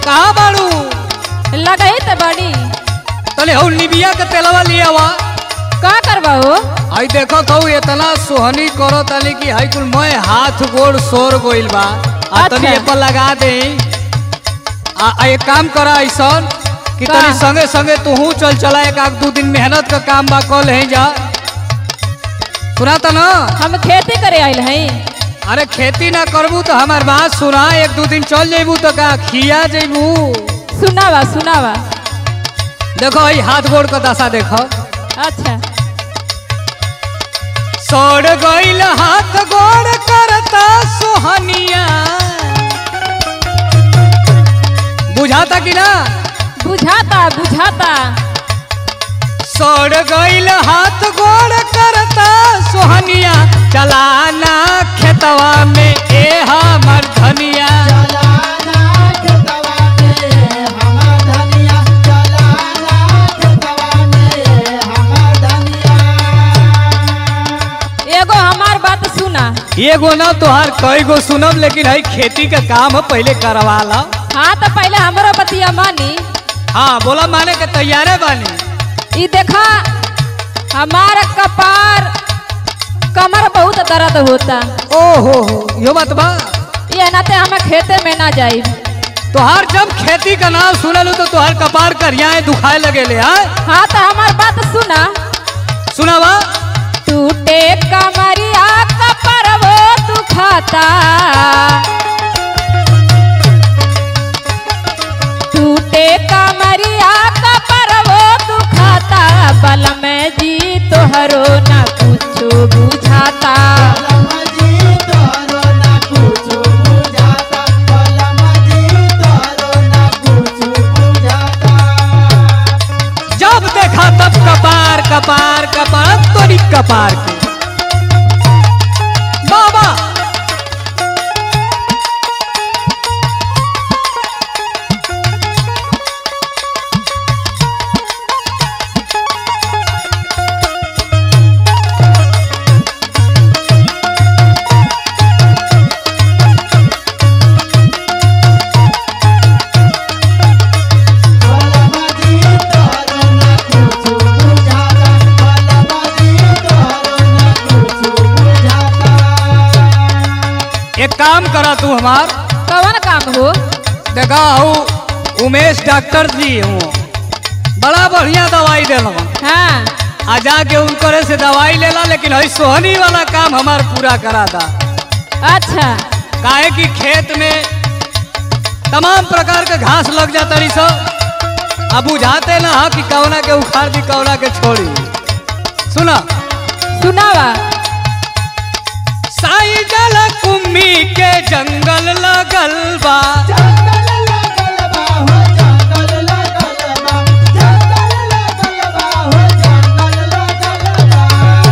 कहाँ बाड़ू लगई त बड़ी तले हऊ निबिया के तेलवा लिया वा का करबा हो आई देखो तो इतना सोहनी करो तनी कि हाई कुल मैं हाथ गोड़ सोर गोइल बा आ तनी अच्छा। ए पर लगा दे आ आ एक काम करा ऐसन कि का? तनी संगे संगे तू चल चला एक आध दू दिन मेहनत का काम बा कल है जा सुना त ना हम खेती करे आइल हई अरे खेती ना करबू तो हमार बात सुना एक दू दिन चल जेबू तो का खिया जेबू सुनावा सुनावा देखो ई हाथ गोड़ का दशा देखो अच्छा सोड़ गईल हाथ गोड़ करता सोहनिया बुझाता कि ना बुझाता बुझाता सोड़ गईल हाथ गोड़ करता सोहनिया चलाना खेतवा में ए हमर धनिया चलाना खेतवा में हमर धनिया चलाना खेतवा में हमर धनिया एगो हमार बात सुना एगो ना तोहार कई गो सुनब लेकिन हई खेती का काम है पहले करवा ला हाँ तो पहले हमरो बतिया मानी हाँ बोला माने के तैयारे बानी ई देखा हमार कपार कमर बहुत दर्द होता ओहो हो यो बात बा ये नाते हमें खेते में ना जाई तोहार जब खेती का नाम सुनल तो तोहार कपार करियाए दुखाए लगे ले हाँ हाँ तो हमार बात सुना सुनावा टूटे कमरिया कपर वो दुखाता टूटे कमरिया कपर वो दुखाता बल में जी तोहरो न कुछो बुझाता कलमजी तोरो ना कुछु बुझाता कलमजी तोरो ना कुछु बुझाता जब देखा तब कपार कपार कपार तोरी कपार के बाबा कलमजी तोरो ना कुछु बुझाता कलमजी तोरो ना कुछु बुझाता एक काम करा तू हमार कौन काम हो देखा हूँ उमेश डॉक्टर जी हूँ बड़ा बढ़िया दवाई दिल हाँ आ जाके उनकरे से दवाई लेला लेकिन हई सोहनी वाला काम हमार पूरा करा था अच्छा काहे कि खेत में तमाम प्रकार के घास लग जाता रही सब अब बुझाते ना हा कि कौना के उखाड़ दी कौना के छोड़ी सुना सुनावा साई जल कुम्मी के जंगल लगल बा जंगल लगल बा हो जंगल लगल बा जंगल लगल बा हो जंगल लगल बा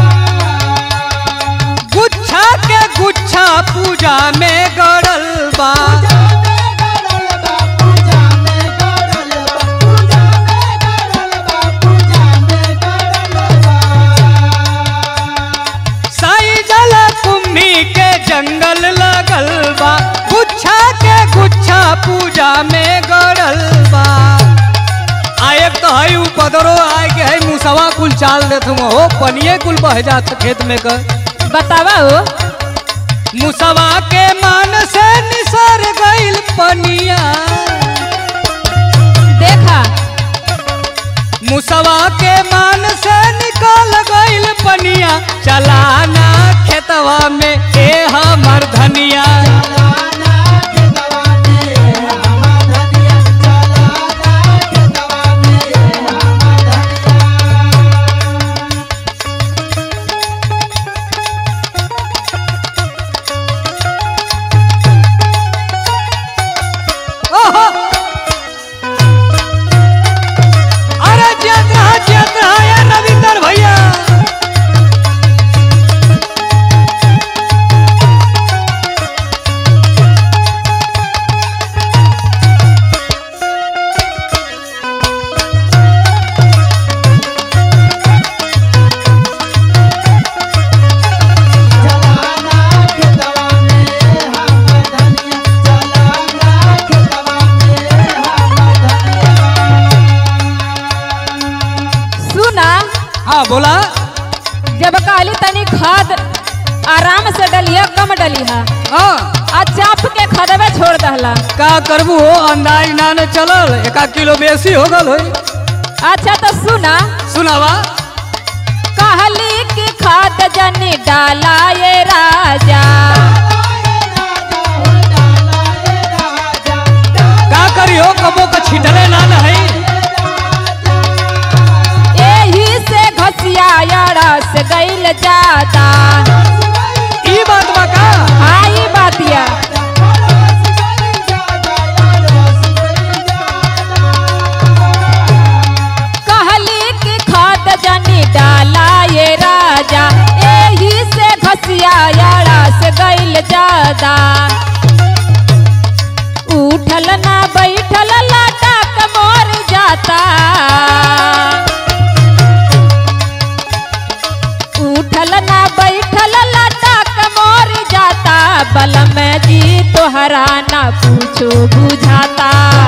गुच्छा के गुच्छा पूजा में गड़ल बा पूजा में गड़ल बा पूजा में गड़ल बा पूजा में गड़ल बा पूजा में गड़ल बा साई जल कुम्मी के जंगल लगल बा गुच्छा के गुच्छा पूजा में गड़ल बा आ एक तो हई उ पदरो आए के हई मुसवा कुल चाल देत हम हो पनिए कुल बह जात खेत में कर बतावा हो मुसवा के मान से निसर गइल पनिया देखा मुसवा के मान से निकल गइल पनिया चलाना खेतवा में ए हमर धनिया चलाना खेतवा में हमर धनिया चलाना खेतवा में हमर धनिया ओहो! अरे जियत रहा जियत रहा यार रविंदर भैया जाला का करबू हो अंदाज ना न चलल एका किलो बेसी हो गल होई अच्छा तो सुना सुनावा कहली कि खाद जनी डाला ये राजा का करी हो कबो का छिटले ना न है यही से घसिया रस गईल ज्यादा ई बात बा का हाँ ई बातिया कहली कि खाद जनी डाला ये राजा यही से घसिया रस गईल ज्यादा उठल ना बैठल लटक मोर जाता उठल ना बैठल लटक मोर जाता बल में जी तोहरा ना पूछो बुझाता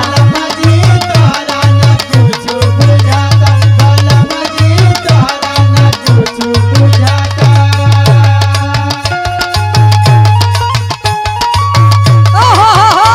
ओहो हो हो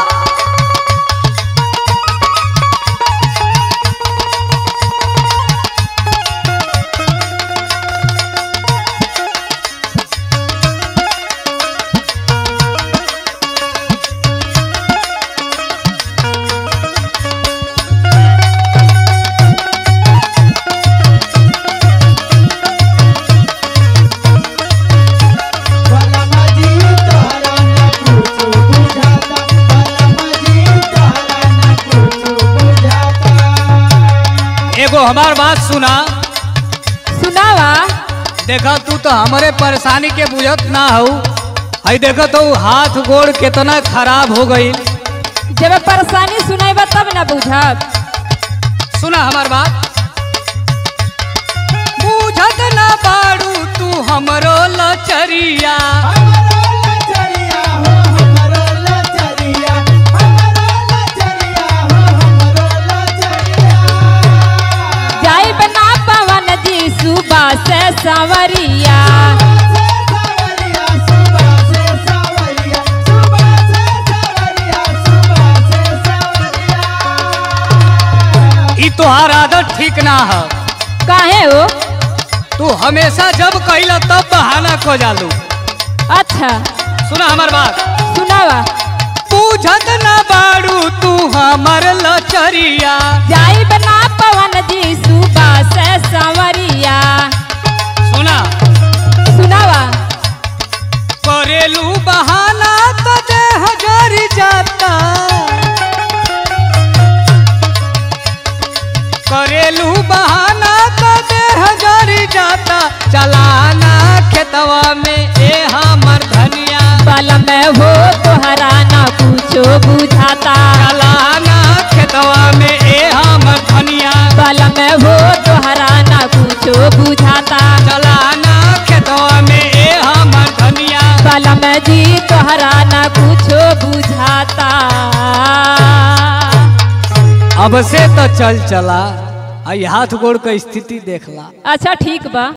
एगो हमार बात सुना सुनावा देखा तू तो हमारे परेशानी के बुझत ना हो हई देखो तो हाथ गोड़ कितना खराब हो गई जब परेशानी सुनाइबा तब ना बुझब सुना हमार बात बुझत ना बाड़ू तू हमरो लचरिया जाई बना पवन जी सुबह से संवरिया ई तोहार आदत ठीक ना है काहे हो तू हमेशा जब कहिला तब बहाना खो जालू अच्छा सुना हमार बात सुनावा बुझत ना बाड़ू तू हमर लचरिया जाई बना पवन जी सुबह से संवरिया सुना सुनावा करेलू बहाना तो देह जर जाता करेलू बहाना तो देह जर जाता चलाना खेतवा में ए हमर धनिया बल में हो तोहरा ना कुछो बुझाता चलाना खेतवा में ए हमर धनिया बल में हो तोहरा ना कुछो बुझाता चलाना खेतवा में ए हमर धनिया बल में जी तोहरा ना कुछो बुझाता अब से तो चल चला आई हाथ गोड़ का स्थिति देखला अच्छा ठीक बा